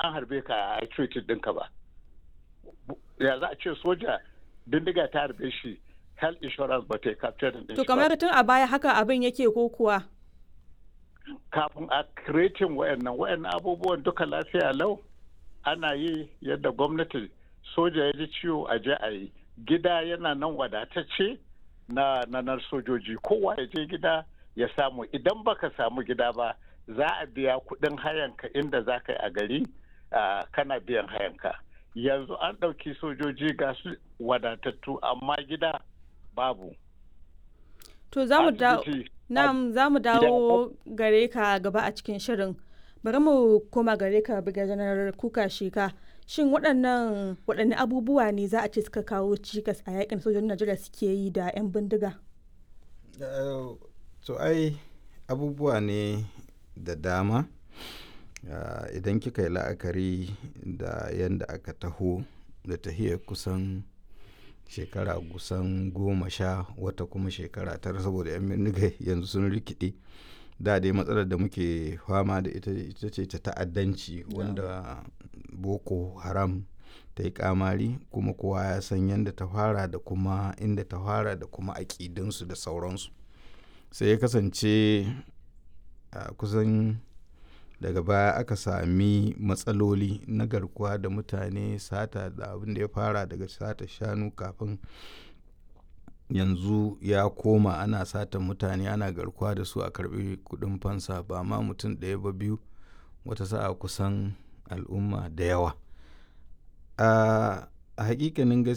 an harbe ka a treated ɗinka ba ya za a ce soja bindiga ta harbe shi health insurance ba ta yi capture din To kamar tun a baya haka abin yake ko kuwa? kafin a creating wayannan wayannan abubuwan duka lafiya lau ana yi yadda gwamnati soja ya ji ciwo a je a yi gida yana nan wadatacce na nanar sojoji kowa ya je gida ya samu idan baka samu gida ba za a biya kudin hayanka inda za ka yi a gari kana biyan hayanka yanzu an ɗauki sojoji ga su wadatattu amma gida babu To za mu dawo Na'am za mu dawo gare ka gaba a cikin shirin. Bari mu koma gare ka janar kuka sheka. Shin waɗannan waɗanne abubuwa ne za a ce suka kawo cikas a yakin sojojin Najeriya suke yi da 'yan bindiga? To ai abubuwa ne da dama. Idan kika yi la'akari da yadda aka taho da tahiyar kusan shekara kusan goma sha wata kuma shekara tara saboda yan bindiga yanzu sun rikide da dai matsalar da muke fama da ita ita ce ta ta'addanci wanda boko haram ta yi kamari kuma kowa ya san yadda ta fara da kuma inda ta fara da kuma aƙidinsu da sauransu sai ya kasance a kusan daga baya aka sami matsaloli na garkuwa da mutane sata da abin da ya fara daga sata shanu kafin yanzu ya koma ana sata mutane ana garkuwa da su a karbi kudin fansa ba ma mutum ɗaya ba biyu wata sa'a kusan al'umma da yawa a hakikanin